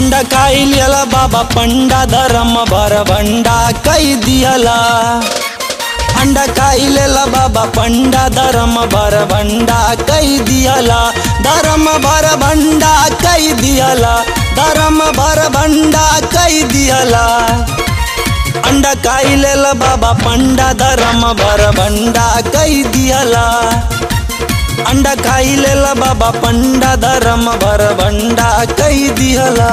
अंडा खाई लियला बाबा पंडा धर्म भर भंडा कई दियला अंडा खाई लेला बाबा पंडा धर्म भर भंडा कई दियला धर्म भर भंडा कई दियला धर्म भर भंडा कई दियला अंडा खाई लेला बाबा पंडा धर्म भर भंडा कई दियला अंडा खाई लेला बाबा पंडा धर्म भर भंडा कई दियला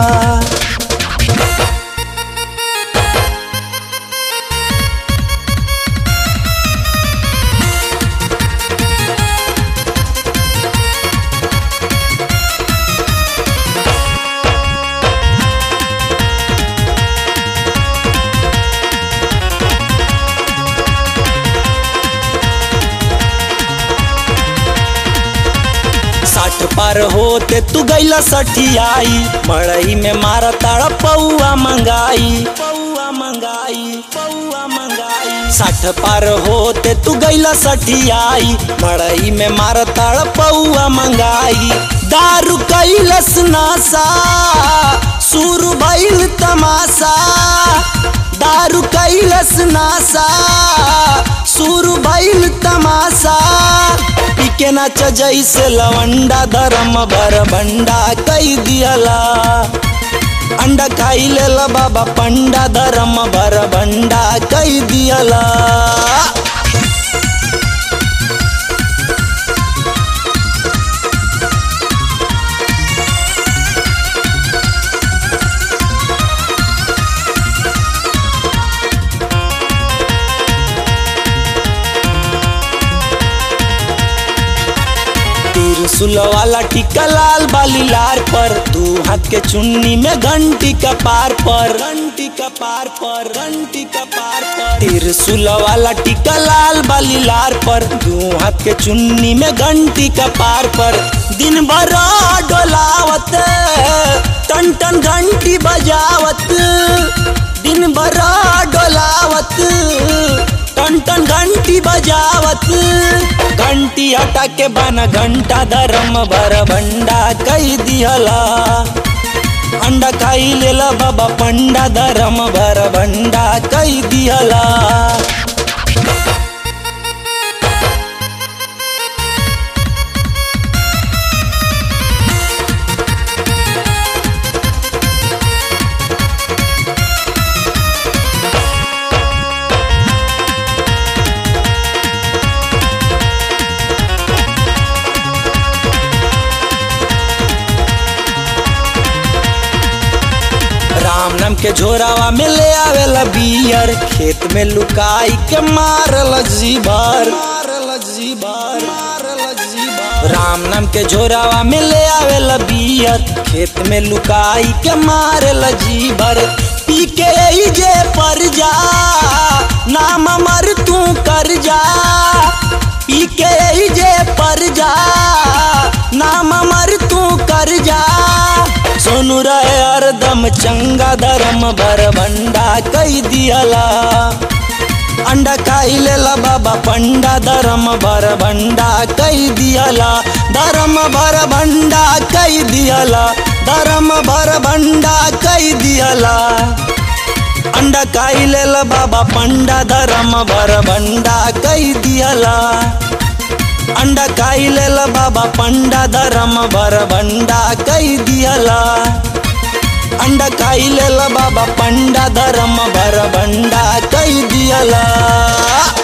साठ पार होते तू गैला सठियाई मड़ई में मारा ताड़ा पौआ मंगाई पौआ मंगाई पौआ मंगाई साठ पार होते तू गैला सठियाई मड़ई में मारा ताड़ा पौआ मंगाई दारू कैलस नासा सुर भइल तमाशा दारू कैलस नासा सुर भइल तमाशा पीके नाच जैसे लवंडा धर्म भर भंडा कई दियला अंडा खाई लेला बाबा पंडा धर्म भर भंडा कई दियला त्रिशूल वाला टिका लाल बाली लार पर दू हाथ के चुन्नी में घंटी का पार पर घंटी का पार पर घंटी का पार पर त्रिशूल वाला टिका लाल बाली लार पर दू हाथ के चुन्नी में घंटी का पार पर दिन भर डोलावत टन टन घंटी बजावत दिन भर डोलावत टन टन घंटी बजावत घंटी हटा के बन घंटा धर्म भर भंडा कई दिहला अंडा खाई लेला बाबा पंडा धर्म भर भंडा कई दिहला राम नाम के झोरावा में ले आवेला बियर खेत में लुकाई के मारल जीभर मारल जीभर मारल जीभर राम नाम के झोरावा में ले आवेला बियर खेत में लुकाई के मारल जीभर पी के ई जे पर जा नाम मर तू कर जा पी के ई जे पर जा नाम मर तू कर जा सोनू रहे हरदम चंगा धर्म भर भंडा कई दियला अंडा खाई लेला बाबा पंडा धर्म भर भंडा कई दियला धर्म भर भंडा कई दियला धर्म भर भंडा कई दियला अंडा खाई लेला बाबा पंडा धर्म भर भंडा कई दियला अंडा खाई लेला बाबा पंडा धर्म भर भंडा कई दियला अंडा खाई लेला बाबा पंडा धर्म भर भंडा कई दियला